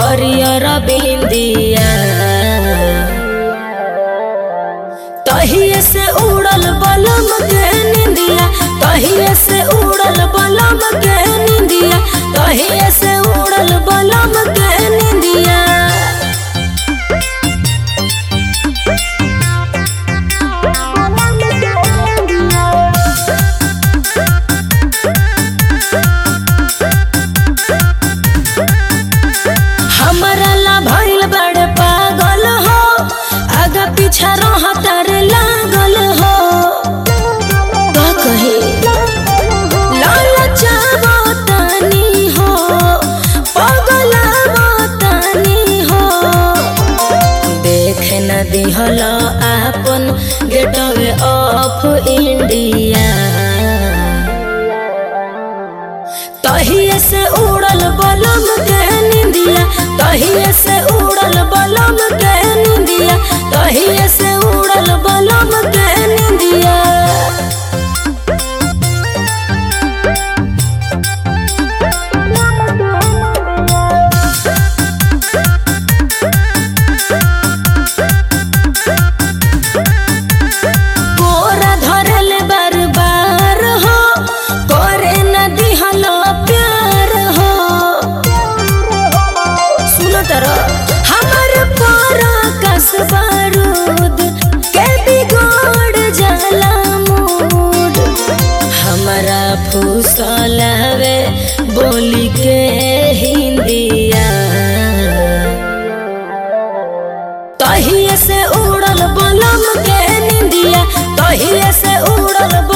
हरियर बिंदिया तहिए से उड़ल बलम के निंदिया तहिए से उड़ल बलम के निंदिया तहिए से उड़ल बलम के निंदिया हमरा ला भइल बड़ पागल हो आगा पीछा रहतर लागल हो का कहे लालचावा तनी हो पगलावा तनी हो देख न दिहल आपन गेटवे ऑफ इंडिया तहिए से उड़ल बलम के निंदिया तहिए से उड़ल बलम के निंदिया तहिए से उड़ल बलम के निंदिया कोरा धरल बार बार हो करे न दिहल प्यार हो सुनो तर हमर पारा कस बारूद के बिगड़ जाला मूड हमरा फुसलावे बोली के हिंदिया तहिए से उड़ल बलम के निंदिया तहिए से उड़ल